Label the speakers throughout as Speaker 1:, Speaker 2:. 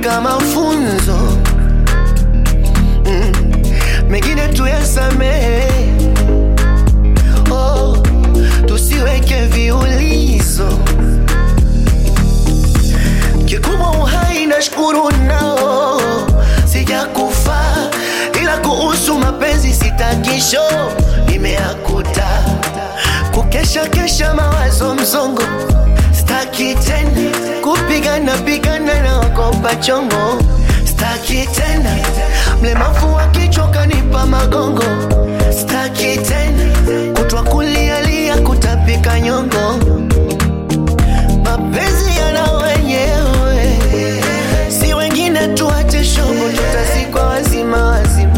Speaker 1: yamefika mafunzo mm. mengine tuyasamehe oh, tusiweke viulizo kikubwa uhai na shukuru nao sijakufa ila kuhusu mapenzi sitakisho nimeakuta kukesha kesha mawazo mzongo staki tena kupigana pigana na wakopa chongo staki tena mlemavu wa kichwa kanipa magongo staki tena kutwa kulialia kutapika nyongo mapenzi yana wenyewe si wengine tuache shogo tutazikwa wazima wazima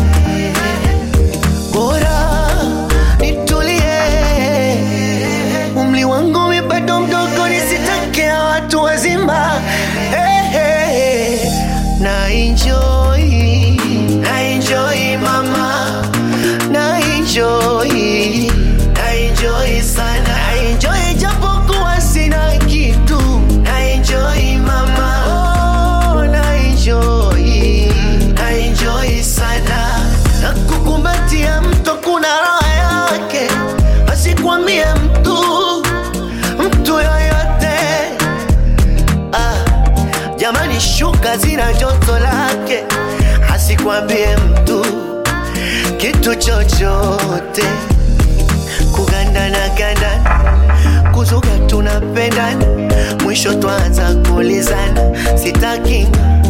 Speaker 1: bora nitulie umli wangu mi bado mdogo nisitakia watu wazima hey, hey, hey. na enjoy na enjoy mama na enjoy na enjoy sana na enjoy japokuwa sina kitu na enjoy mama oh, na enjoy na enjoy sana na kukumbatia mto kuna raha yake asikwambie mtu mtu yoyote ah, jamani shuka zina joto lake asikwambie mtu kitu chochote kugandana gandana kuzuga tunapendana mwisho twanza kulizana sitaki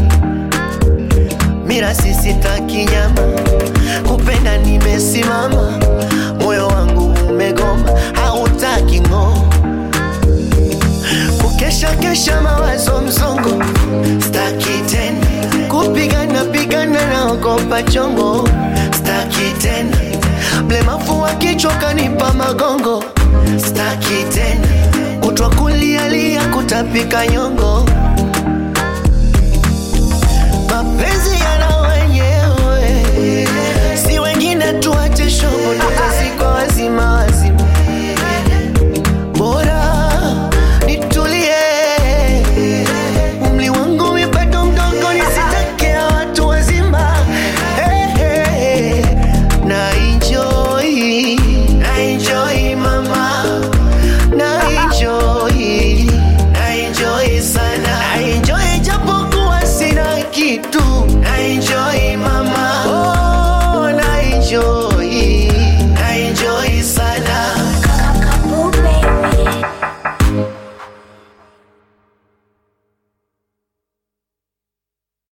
Speaker 1: mirasi sitaki nyama kupenda nimesimama moyo wangu umegoma hautaki ng'oo kukesha kesha mawazo mzongo staki tena kupigana pigana na ogopa chongo staki tena mlemavu wa kichwa kanipa magongo staki tena kutwa kulialia kutapika nyongo